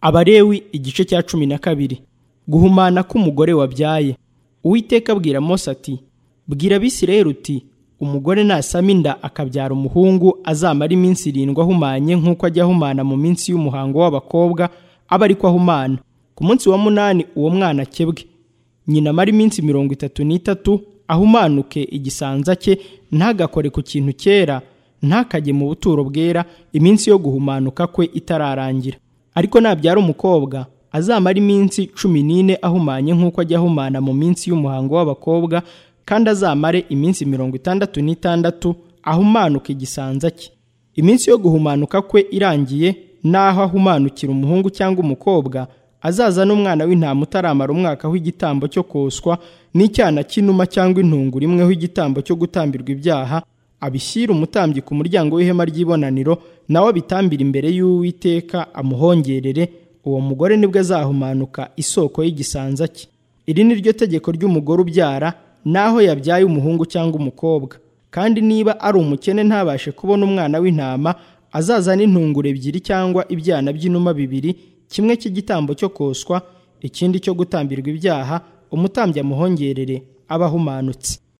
Abalewi igice cya cumi na kabiri guhumana k'umugore wabyaye uwiteka abwira mose ati bwira abisirayeli uti umugore nasama inda akabyara umuhungu azamara iminsi irindwi ahumanye nk'uko ajya ahumana mu minsi y'umuhango w'abakobwa aba ariko ahumana ku munsi wa munani uwo mwana akebwe nyina amara iminsi mirongo itatu n'itatu ahumanuke igisanza cye ntagakore ku kintu cyera ntakajye mu buturo bwera iminsi yo guhumanuka kwe itararangira ariko nabyara umukobwa azamara iminsi cumi n'ine ahumanye nk'uko ajya ahumana mu minsi y'umuhango w'abakobwa kandi azamare iminsi mirongo itandatu n'itandatu ahumanuka igisanza cye iminsi yo guhumanuka kwe irangiye n'aho ahumanukira umuhungu cyangwa umukobwa azaza n'umwana w'intama utaramara umwaka w'igitambo cyo koswa n'icyana cy'inuma cyangwa intunguru imweho igitambo cyo gutambirwa ibyaha abishyira umutambyi ku muryango w'ihema ry'ibonaniro nawe abitambira imbere y'uwiteka amuhongerere uwo mugore nibwo azahumanuka isoko y'igisanza cye iri ni ryo tegeko ry'umugore ubyara n'aho yabyaye umuhungu cyangwa umukobwa kandi niba ari umukene ntabashe kubona umwana w'intama azazana intunguru ebyiri cyangwa ibyana by'inuma bibiri kimwe cy'igitambo cyo koswa ikindi cyo gutambirwa ibyaha umutambyi amuhongerere aba ahumanutse